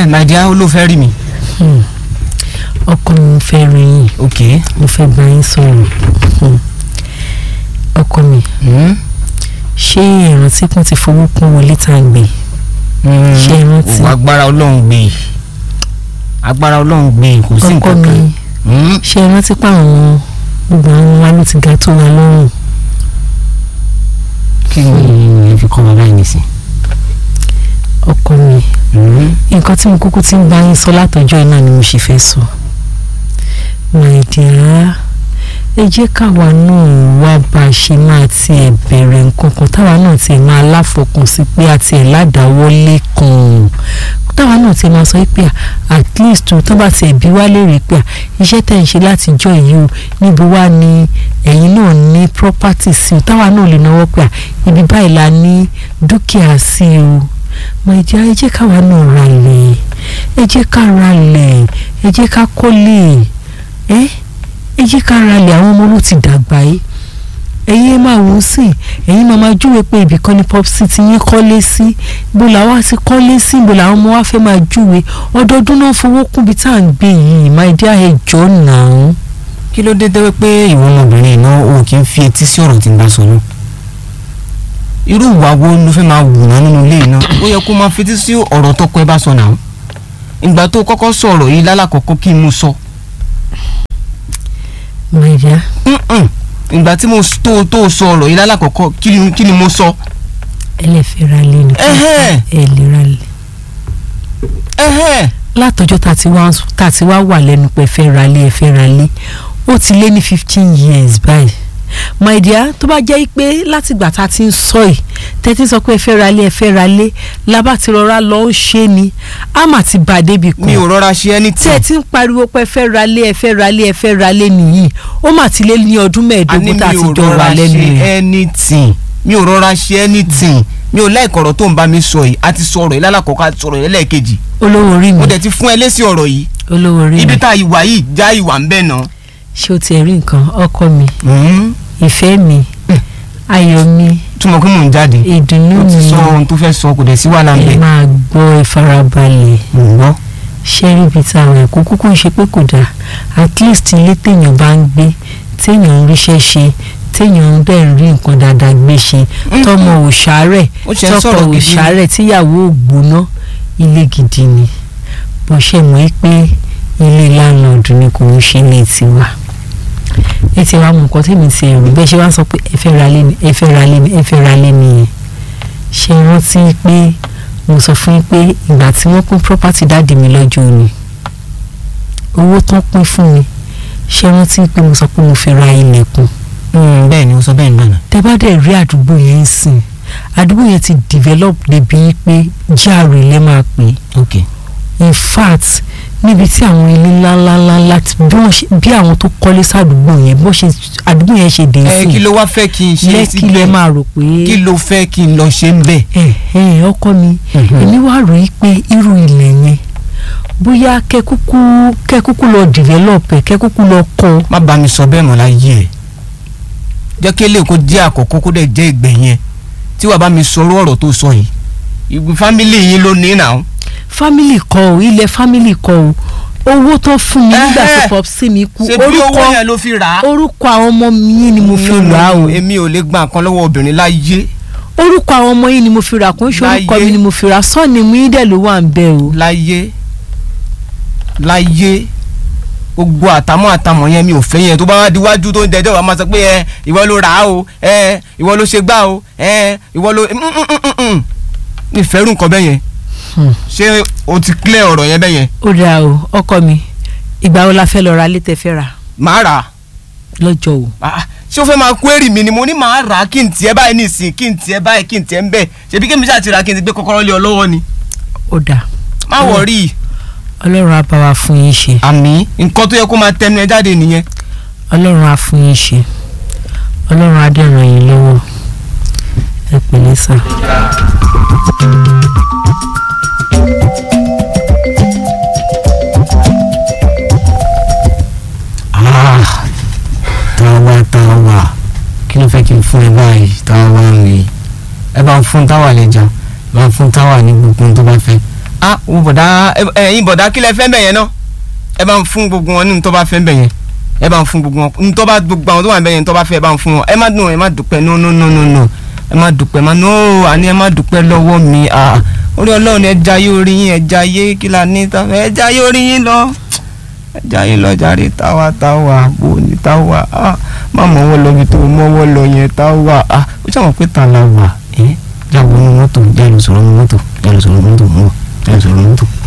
my dear olófẹ́ rí mi. ọkọ mi fẹ́ rí yín ok. mo fẹ́ bá yín sọ̀rọ̀ Hmm. ọkọ mi Hmm? ṣé ìrántí kún ti fowó kún wọlé tá à ń gbé Hmm. Ṣé ẹ rántí? Òwò agbára ọlọ́run gbé e. agbára ọlọ́run gbé e, kò sí ọkọ nǹkan mi kan. Hmm? ṣé ẹ rántí pé àwọn gbogbo àwọn wa ló ti ga tó wa lọ́rùn kí ni ẹ fi kọ́ bàbá yìí nìsín. ọkọ mi Hmm? nǹkan tí mo kúkú ti ń bá yín sọ látọjọ́ iná ni mo sì fẹ́ sọ my dear ẹ jẹ́ káwa náà wá bá a ṣe máa tiẹ̀ bẹ̀rẹ̀ nǹkan kan táwa náà tiẹ̀ máa láfọkàn sí pé a tiẹ̀ ládàáwọ́lé kan táwa náà tiẹ̀ máa sọ pé à, at least o tó bá tiẹ̀ bí wá lérè pé à, iṣẹ́ tẹ̀ ń ṣe látijọ́ yìí o níbo wá ni ẹ̀yin náà ní property sí o táwa náà lè náwó pé à, ibi báyìí la ní dúkìá sí o my dear ẹ jẹ́ káwa náà ra lẹ̀ ẹ jẹ́ ká ra lẹ̀ ẹ jẹ́ ká kọ́lé ẹ ẹ jẹ́ ká ra lẹ̀ àwọn ọmọ ló ti dàgbà yìí ẹ̀yin ẹ máa wò ó sí ẹ̀yin máa máa júwe pé ibìkan ni pop city yín kọ́lé sí bó làwọn á ti kọ́lé sí bó làwọn ọmọ wa fẹ́ máa júwe ọdọọdún náà fowó kún bí tá à ń gbé yìí my dear ẹ jọ̀ọ́ náà. kí ló dé dẹ́wẹ́ pé ìwọ ọmọbìnrin náà o kì í fi etí sí ọ̀rọ̀ tí ń bá sọ náà irú ìwà wo ló fẹ́ máa wù náà nínú ilé yìí náà ó yẹ kó máa fetí sí ọ̀rọ̀ tọkọ ẹ bá sọ náà ìgbà tó kọ́kọ́ sọ̀rọ̀ yìí lálàkọ́kọ́ kí n mú sọ my dear Mm-mm. ìgbà tí mo s- tó tó sọ ọ̀rọ̀ yìí lálàkọ́kọ́ kí ni- kí ni mo sọ ẹlẹ́fẹ̀ẹ́ ra lé ní Ẹhẹ́. ẹ lè ra lé. ẹ̀hẹ́ látọjọ́ tá a ti wá tá a ti wá wà lẹ́nu pé ẹ fẹ́ ra lé ẹ fẹ́ ra lé ó ti lé ní fifteen years báyìí my dear tó bá jẹ́ pé látìgbà tá a ti ń sọ yìí tẹ́tí sọ pé ẹ fẹ́ ra lé ẹ fẹ́ ra lé lábá ti rọra lọ ń ṣe ni á mà ti bà débi mi ò kan rọra ṣe ẹni tí tí ẹ ti ń pariwo pé ẹ fẹ́ ra lé ẹ fẹ́ ra lé ẹ fẹ́ ra lé nìyí ó mà ti lé ní ọdún àní mẹ́ẹ̀ẹ́dógún mi tá a ti ò jọ wà rọra lẹ́nu ṣe rẹ̀ anything mi ò rọra ṣe anything mi ò láìkọ̀rọ̀ tó ń bá mi sọ yìí a ti sọ ọ̀rọ̀ yìí lálàkọ́kọ́ a ti sọ̀rọ̀ yìí lẹ́ẹ̀kejì olówó orí mi mo dẹ̀ ti fún ẹ lésì ọ̀rọ̀ yìí olówó orí mi ibi tá a ìwà yìí já ìwà ń bẹ̀ náà. ṣé o ti rí nǹkan ọkọ mi ìfẹ́ mi ayọ̀ mi túmọ̀ pé mò ń jáde ìdùnnú ó ti mi sọ ohun tó fẹ́ sọ kò dẹ̀ sí wàhálà ń ẹ bẹ̀. máa gbọ́ ìfarabalẹ̀ mò ń gbọ́. ṣẹ́rí ibi tá a wà ẹ̀kọ́ kúkú ń ṣe pé kò dáa at least ilé téèyàn bá ń gbé téèyàn ń ríṣẹ́ ṣe téèyàn ń dẹ̀ ń rí nǹkan dáadáa gbé ṣe tọmọ ò ṣàárẹ̀ ó ṣe ń tọkọ sọ̀rọ̀ ò gidi ni. ṣàárẹ̀ tíyàwó ò gbóná ilé gidi ni bó ṣe mọ̀ ẹ́ pé ilé láńlọ́ọ̀dù ni kò ń ṣe ilé tiwa ẹ ti wá mọ nǹkan tèmi ti ẹ̀rù bẹ́ẹ̀ ṣe wá sọ pé ẹ fẹ́ ra lé ni ẹ fẹ́ ra lé ni ẹ fẹ́ ra lé ni yẹn ṣe rántí pé mo sọ fún yín pé ìgbà tí wọ́n pín property dáàdì mi lọ́jọ́ òní owó tán pín fún mi ṣe rántí pé mo sọ pé mo fẹ́ ra ilẹ̀kùn bẹ́ẹ̀ ni ó sọ bẹ́ẹ̀ nígbà náà. tẹ bá dẹ̀ rí àdúgbò yẹn ń sìn àdúgbò yẹn ti develop débi pé járe lẹ́ máa pè é ok in fact níbi tí àwọn ilé ńláńláńlá ti bí wọ́n ṣe bí àwọn tó kọ́lé sádùúgbò yẹn bó ṣe àdúgbò yẹn ṣe dé ẹ sí kí ló wá fẹ́ kí n ṣe lẹ́kì lẹ́ máa rò pé kí ló fẹ́ kí n lọ ṣe ń bẹ̀. ẹ ẹ ọkọ mi èmi wá rò í pé irú ilẹ̀ yẹn bóyá kẹ́kúkú kẹ́kúkú lọ develop ẹ̀ kẹ́kúkú lọ kọ́ má bá mi sọ bẹ́ẹ̀ mọ́ láyé ẹ̀ jẹ́ kí eléyìí kó jẹ́ àkọ́kọ́ kó dẹ̀ jẹ́ ìgbẹ̀yìn ẹ̀ tí wàá bá mi sọ̀rọ̀ ọ̀rọ̀ tó sọ yìí ìgbì fámìlì yín ló ní náà. family kọ́ o ilẹ̀ family kọ́ o owó tó fún mi nígbà Ẹhẹ́. tó pọ̀ sí mi kú ṣe bí owó orúkọ yẹn ló fi rà á. orúkọ àwọn ọmọ mi ni mo fi No, no, rà á no, o èmi ò lè gba nǹkan lọ́wọ́ obìnrin láyé orúkọ àwọn ọmọ yìí ni mo fi rà kó ń ṣe orúkọ Láyé. mi ni mo fi rà sọ́ọ̀nì mi dẹ̀ ló wà ń bẹ̀ o. láyé láyé gbogbo àtàmọ́ àtàmọ́ yẹn mi ò fẹ́ yẹn tó bá wá diwájú tó ń dẹjọ́ wa máa sọ pé ẹ ìwọ ló rà á o ẹ ìwọ ló ṣe gbá o ẹ ìwọ ló mm, mm, mm, mm. mi fẹ́ rú nǹkan bẹ́ẹ̀ yẹn Hmm. ṣé o ti clear ọ̀rọ̀ yẹn bẹ́ẹ̀ yẹn ó dáa o ọkọ mi ìgbà wo la fẹ́ lọ ra létẹ̀ fẹ́ rà màá rà á lọ́jọ́ o. Ah, ṣé o fẹ́ máa query mi ni mo ní màá rà á kí n tiẹ̀ báyìí nísìnyí kí n tiẹ̀ báyìí kí n tiẹ̀ ń bẹ̀ ṣebí kí mi ṣáà ti rà á kí n ti gbé kọ́kọ́rọ́ lé ọ lọ́wọ́ ni ó dáa má Hmm. wọ̀rí ọlọ́run á bá wa fún yín ṣe àmì nǹkan tó yẹ kó máa tẹnu ẹ jáde nìyẹn ọlọ́run á fún yín ṣe ọlọ́run á dẹ̀ ràn yín lọ́wọ́ ẹ pẹ̀lẹ́ sà. Ah, táwa táwa kí ló fẹ́ kí n fún ẹ báyìí táwa mi ẹ bá ń fún táwa lẹ́jà bá ń fún táwa ní gbogbo ohun tó bá fẹ́ ah wo bọ̀dá ẹ- ẹ̀yin bọ̀dá kí lẹ fẹ́ bẹ̀ yẹn náà ẹ bá ń fún gbogbo wọn nínú tó bá fẹ́ bẹ̀ yẹn ẹ bá ń fún gbogbo wọn nínú tó bá gbogbo àwọn tó wà bẹ̀ yẹn tó bá fẹ́ ẹ bá ń fún wọn ẹ má dùn ẹ má dùpẹ́ no no no no no ẹ má dùpẹ́ má no àní ẹ má dùpẹ́ lọ́wọ́ mi ah orí ọlọ́run ẹ jayé orí yín ẹ jayé kí la ní ta ẹ jayé orí yín lọ ẹ jayé lọ jàre táwa táwa bò ní táwa ah má mọ́wọ́ lọ bí tó mọ́wọ́ lọ yẹn táwa ah ó ṣàwọn pé ta la wà ẹ́ jáwọ́ ní mọ́tò jáde sọ̀rọ̀ ní mọ́tò jáde sọ̀rọ̀ ní mọ́tò mọ́ jáde sọ̀rọ̀ ní mọ́tò.